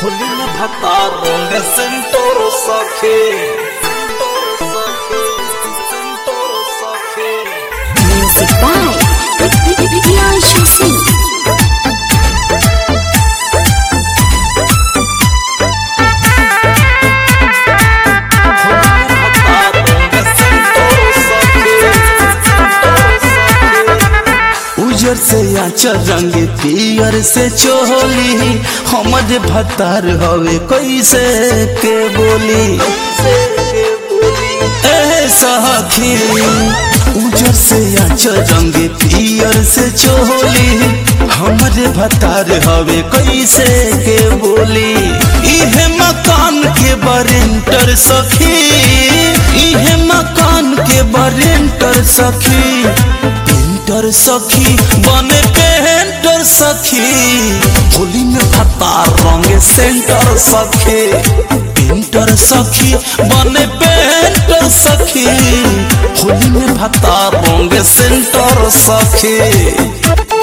Hulina Bhatarong Sentoro Sake Sentoro Sake Sentoro Sake Music by Priyanshu Singh. उजर से आचर रंग पियर से चोली हमरे भतार हवे कैसे के बोली ए सखी उजर से आचर रंग पियर से चोली हमरे भतार हवे कैसे के बोली इहे मकान के बरेंटर सखी इहे मकान के बरेंटर सखी पेंटर सखी बने पेंटर सखी होली में भत्ता रंग सेंटर सखी पेंटर सखी बने पेंटर सखी होली में भत्ता रंग सेंटर सखी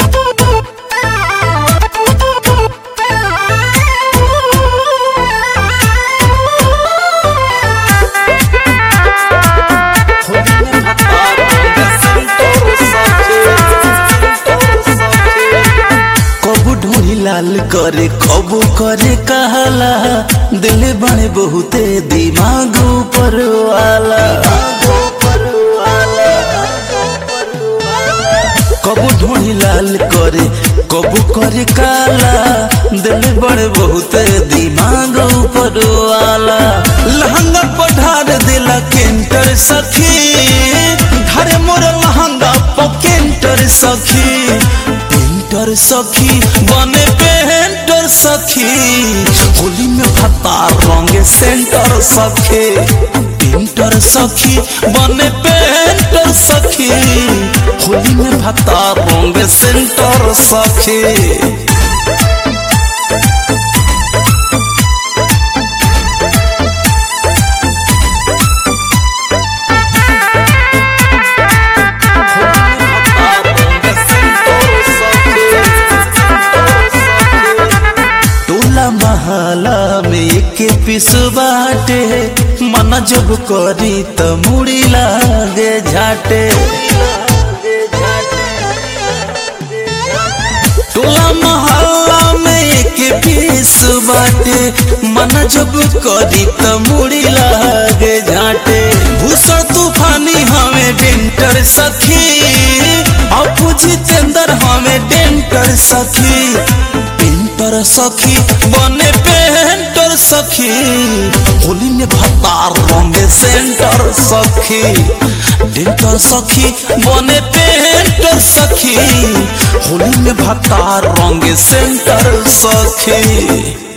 कबू ढूंढी लाल करे कबू करे कहला दिल बने बहुते दिमाग ऊपर वाला कबू ढूंढी लाल करे कबू करे काला दिल बड़े बहुते दिमाग ऊपर वाला लहंगा पढ़ार दिला केंटर सखी धरे मोर लहंगा पकेंटर सखी पेंटर सखी बने पेंटर सखी होली में भत्ता रंग सेंटर सखी पेंटर सखी बने पेंटर सखी होली में भत्ता रंग सेंटर सखी टोला महला में एक पिस बाटे मन जब करी त मुड़ी लागे झाटे टोला महला में एक पिस बाटे मन जब करी त मुड़ी लागे झाटे भूषण तूफानी हमें डेंटर सखी अपू जितेंद्र हमें डेंटर सखी पेंटर सखी बने पेंटर सखी होली में भत्तार रंग सेंटर सखी डेंटर सखी बने पेंटर सखी होली में भत्तार रंग सेंटर सखी